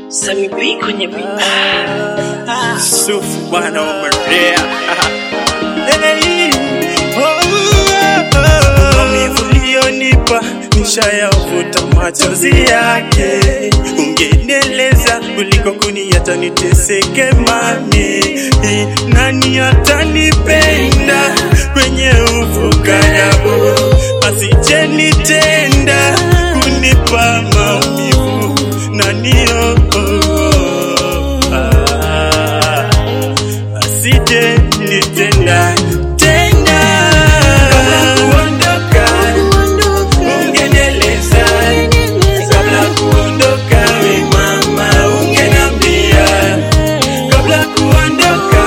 Sami B kwenye beat. Ah, Sufu bwana umerea Hey, oh, oh, oh. Maumivu uliyonipa nishayavuta machozi yake, ungenieleza kuliko kuniacha niteseke mami. Nani atanipenda kwenye ufukarabu, asije nitenda kunipa maumivu nani oh, oh, oh, ah asije nitenda tena. Kabla kuondoka, ungenieleza. Kabla kuondoka, we mama, ungeniambia. Kabla kuondoka,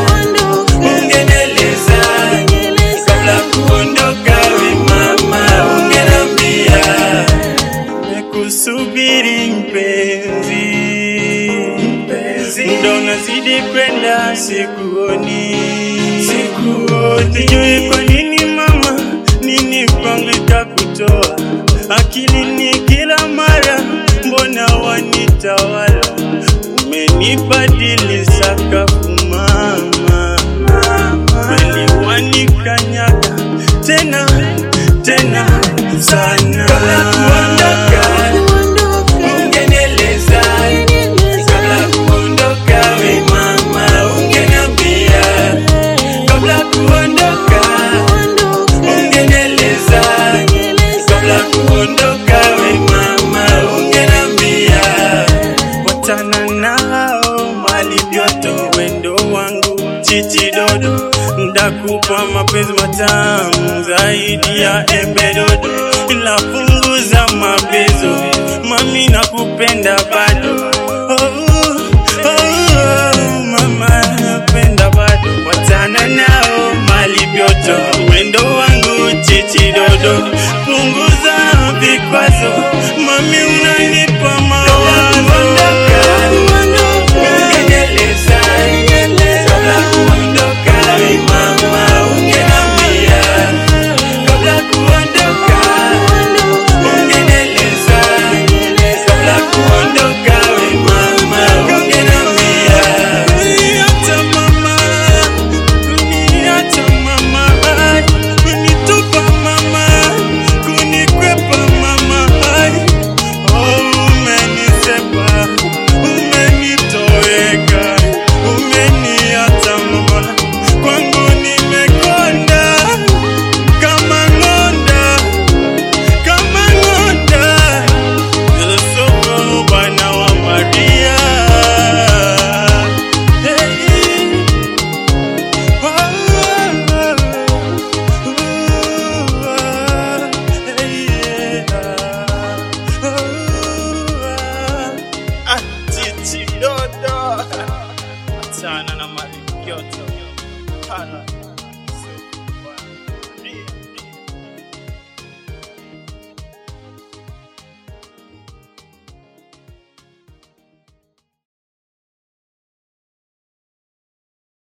ungenieleza. Kabla kuondoka, we mama, ungeniambia. Nimekusubiri mpenzi, mpenzi, ndo nazidi kwenda, sikuoni, sikuoni. Sijui kwa nini mama, nini kwangu ikakutoa akilini kila mara, mbona wanitawala? Umenibadili sakafu mama, kweli wanikanyaga tena tena sana. Kabla kuondoka, ungenieleza. Kabla kuondoka, we mama, ungeniambia. Kabla kuondoka, ungenieleza. Kabla kuondoka, we mama, ungeniambia. Wachana nao mali vyoto wendo wangu chichi dodo ndakupa mapenzi matamu zaidi ya embe dodo ila punguza mabezo mami nakupenda bado oh, oh, mama napenda bado wachana nao mali vyoto wendo wangu chichi dodo punguza vikwazo mami unanipa mawazo Ungenieleza, kabla kuondoka, we mama, ungeniambia. Kabla kuondoka, ungenieleza. Kabla kuondoka, we mama, ungeniambia. Kuniacha mama, kuniacha mama, kunitupa mama, kunikwepa mama, oh, umenisepa, umenitoweka, umeniacha mama, kwangu nimekonda kama ng'onda, kama ng'onda, soko bwana wa Maria. Hey. Achana na mali yote. Hana.